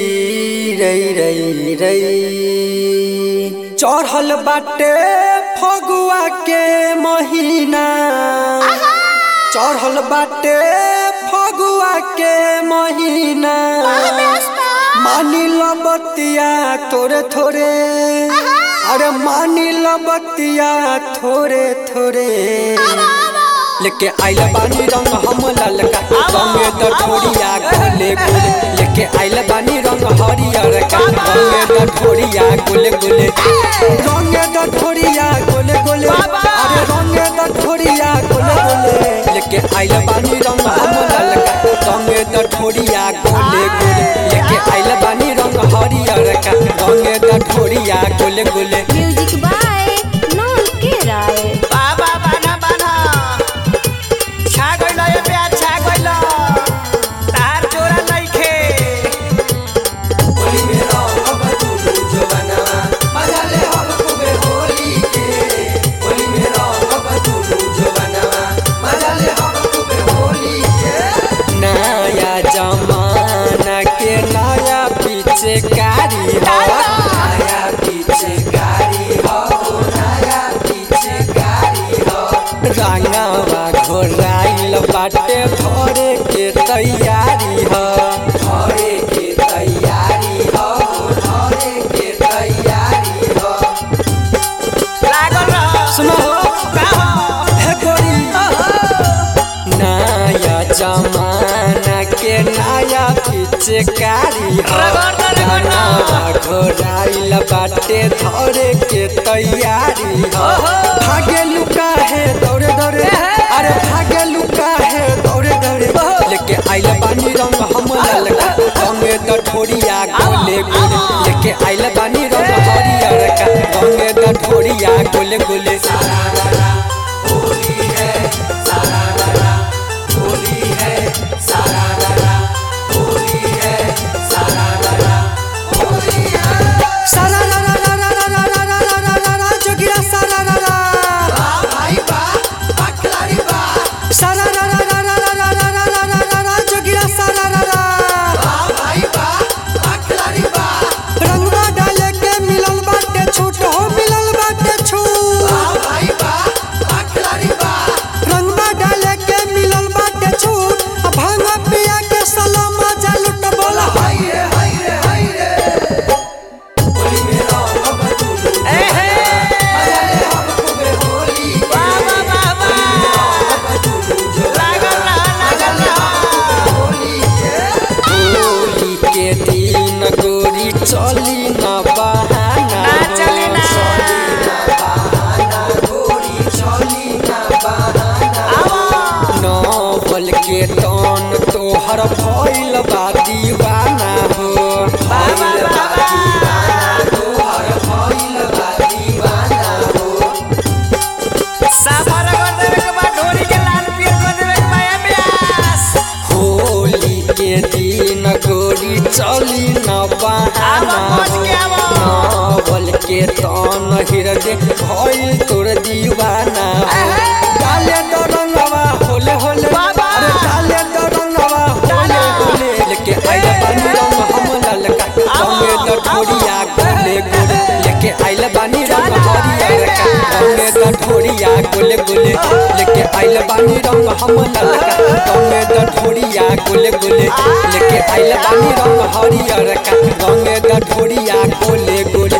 रई रई रई चढ़ल बाटे फगुआ के महीना चढ़ल बाटे फगुआ के महीना मानी लो बतिया थोड़े थोड़े अरे मानी लो बतिया थोड़े थोड़े लेके आइल बानी रंग हम ललका रंगे द ठोरिया गोले गोले लेके आइल बानी रंग हरियर का रंगे द ठोरिया गोले गोले रंगे द ठोरिया गोले गोले अरे रंगे द ठोरिया गोले गोले लेके आइल बानी रंग हम ललका रंगे द ठोरिया गोले गोले लेके आइल बानी रंग हरियर का रंगे द ठोरिया गोले गोले म्यूजिक बाय नॉन के राय बाबा बाना बाना छा गइल ए प्यार छा गइल तार जोरा नइखे होली में रंग बदलू जवाना मजा ले हम खूबे होली के होली में रंग बदलू जवाना मजा ले हम खूबे होली के नया जमाना के नया पीछे कारी हो नया पीछे कारी हो नया पीछे कारी हो रंगवा घोराइल बाटे भरे के तैयारी हो भरे के तैयारी हो भरे के तैयारी हो लागल रह सुनो का हो हे गोरी नया जमाना के नया पिचकारी हो रगड़ दे, रगड़ दे। रंगवा घोराइल बाटे धरे के तैयारी हो भागे लुका है दौड़े दौड़े अरे भागे लुका है दौड़े दौड़े लेके आइल बानी रंग हम ललका रंगे द ठोरिया गोले गोले लेके आइल बानी रंग हरियर का रंगे द ठोरिया गोले गोले होली है सारा रारा होली है सारा रारा होली है सारा रारा होली है सारा रारा रारा रारा रारा रारा रारा जोगिरा सारा रारा भाई बा अखलारी बा सारा रारा रारा रारा रारा रारा रारा जोगिरा सारा रारा भाई बा अखलारी बा रंगवा डाले के मिलल बाटे छूट हो मिलल बाटे छूट भाई बा अखलारी बा रंगवा डाले के मिलल बाटे छूट आ भांग पिया के सलामा जा लुट बोला हाय रे हाय रे हाय रे होली में रंग बदलू ए हे अरे हम खूबे होली बाबा बाबा लागल रह लागल रह होली के दिन गोरी चली न बहाना ना चली ना गोरी चली न बहाना आवा नवल के तन तोहर भइल बा दीवाना हो बाबा बाबा तोहर भइल बा दीवाना हो साफर कर देवे के बाद ढोरी के लाल पीर कर देवे के माया ब्यास होली के दिन गोरी चली न बहाना आवा पहुंच के आवा। नवल के तन हृदय भइल तोर दीवाना डाले तो रंगवा होले होले बाबा। अरे डाले तो रंगवा होले होले लेके आइल बानी रंग हम ललका रंगे तो ठोरिया गोले गोले लेके आइल बानी रंग हरियर का रंगे तो ठोरिया गोले गोले लेके आइल बानी रंग हम ललका रंगे तो ठोरिया गोले गोले लेके आइल बानी रंग हरियर का रंगे तो ठोरिया गोले गोले